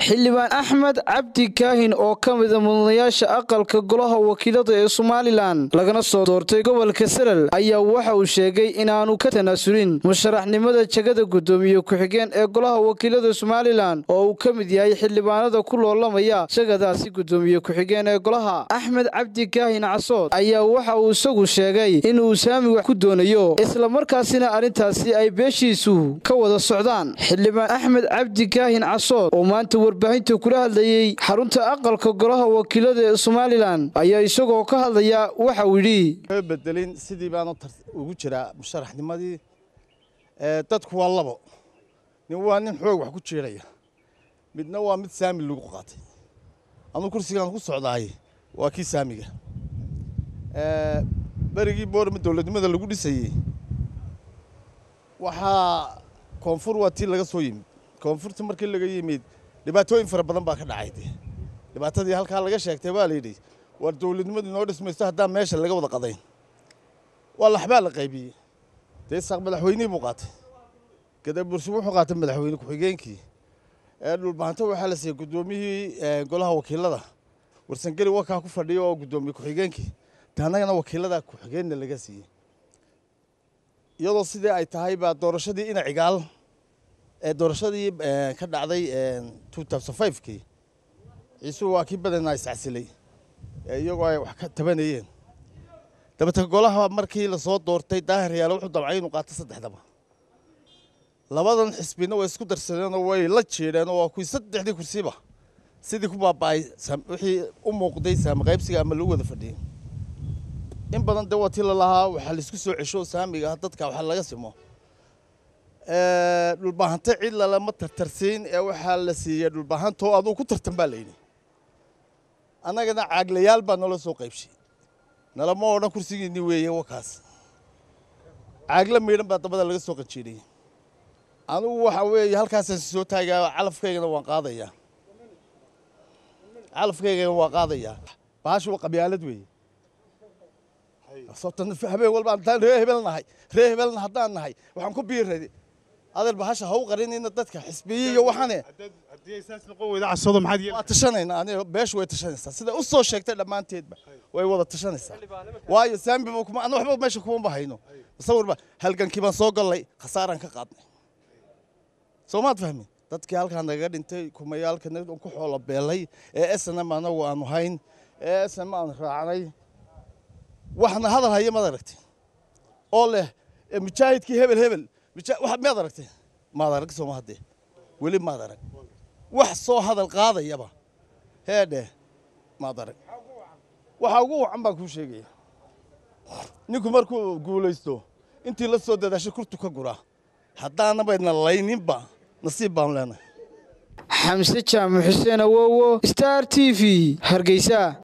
xildhibaan axmed cabdi kaahin oo ka mida mudanayaasha aqalka golaha wakiilada ee somalilan lagana soo doortay gobolka salal ayaa waxa uu sheegay inaanu ka tanaasulin musharaxnimada jegada guddoomiye ku-xigeen ee golaha wakiilada somalilan oo uu ka mid yahay xildhibaanada ku loolamaya jegadaasi guddoomiye ku-xigeen ee golaha axmed cabdi kaahin casood ayaa waxa uu isagu sheegay inuu saami wax ku doonayo islamarkaasina arrintaasi ay beeshiisu ka wada socdaan xildhibaan axmed cabdi kaahin casood oo maanta warbaahinta kula hadlayey xarunta aqalka golaha wakiilada ee somalilan ayaa isagoo ka hadlaya waxa uu yidhi bedelin sidii baan ugu jiraa musharaxnimadii dadku waa labo nin waa nin xoog wax ku jiiraya midna waa mid saami lagu qaatay anuu kursigaan ku socdaay waa kii saamiga berigii boorma dowladnimada lagu dhisayey waxaa koonfur waa tii laga soo yimid koonfurta markii laga yimid dhibaatooyin fara badan baa ka dhacay de dhibaatadii halkaa laga sheegtay baa layidhi war dowladnimadu inoo dhismaysto haddaan meesha laga wada qadayn waa laxbaa la qaybiyey dee isaaq madaxweynihii buu qaatay gadabursi wuxuu qaatay madaxweyne ku-xigeenkii dhulbahanto waxaa la siiyey guddoomiyihii golaha wakiilada warsangeli wakaa ku fadhiyo oo guddoomiye ku-xigeenkii de annagana wakiilada ku-xigeenna laga siiyey iyadoo sidii ay tahay baa doorashadii ina cigaal ee doorashadii ka dhacday kii ciisuhu waa kii badanaa iscasilay iyagoo ay wax ka tabanayeen dabata golaha markii lasoo doortay daahir yaale wuxuu damcay inuu qaato saddexdaba labadan xisbina way isku darsadeenoo way la jeedheen oo waa kuwii saddexdii kursiba sidii ku baaba'ay wixii u muuqday saamiqaybsiga ama lagu wada fadhiyey in badan dee waa tii lalahaa waxaa laisku soo cesho saamiga dadka waxa laga simo dhulbahanto cid lalama tartarsiin ee waxaa la siiyey dhulbahantoo aduu ku tartan baa layidhi annagana caaglayaal baa nala soo qaybshay nalama odhan kursigiinni weeye wakaas caagla miidhan baa dabada laga soo qanjiidhiyey anugu waxa weeye halkaasaan soo taagaa calafkaygana waan qaadayaa calafkaygana waan qaadayaa bahashu waa qabyaalad weeye habeen walba haddaan ree hebel nahay ree hebelna haddaan nahay waxaan ku biiray adeer bahasha ha u qarinayna dadka xisbiye iyo waxane waa tashanayna aniga beeshu way tashanaysaa sida u soo sheegtay dhammaanteedba way wada tashanaysaa waayo saambiba kuma ana waxba meesha kuma bahayno musawirba halgankii baan soo gallay khasaaraan ka qaadnay soo maad fahmi dadkii halkaa nagaga dhintay kumayaalkana ku xoolo beelay ee snm anagu aanu hayn ee snm aanu raacnay waxna hadal haya maad aragtay oo leh mujaahidkii hebel hebel miyaad aragtay maad arag sooma haddee weli maad arag wax soo hadal qaadayaba heedhe maad arag waxaa ugu wacan baan kuu sheegaya ninku markuu guulaysto intii la soo dadaashay kurtu ka guraa haddaanabaydna layninba nasiib baanu leenahay xamse jaamac xuseen awowo star t v hargeysa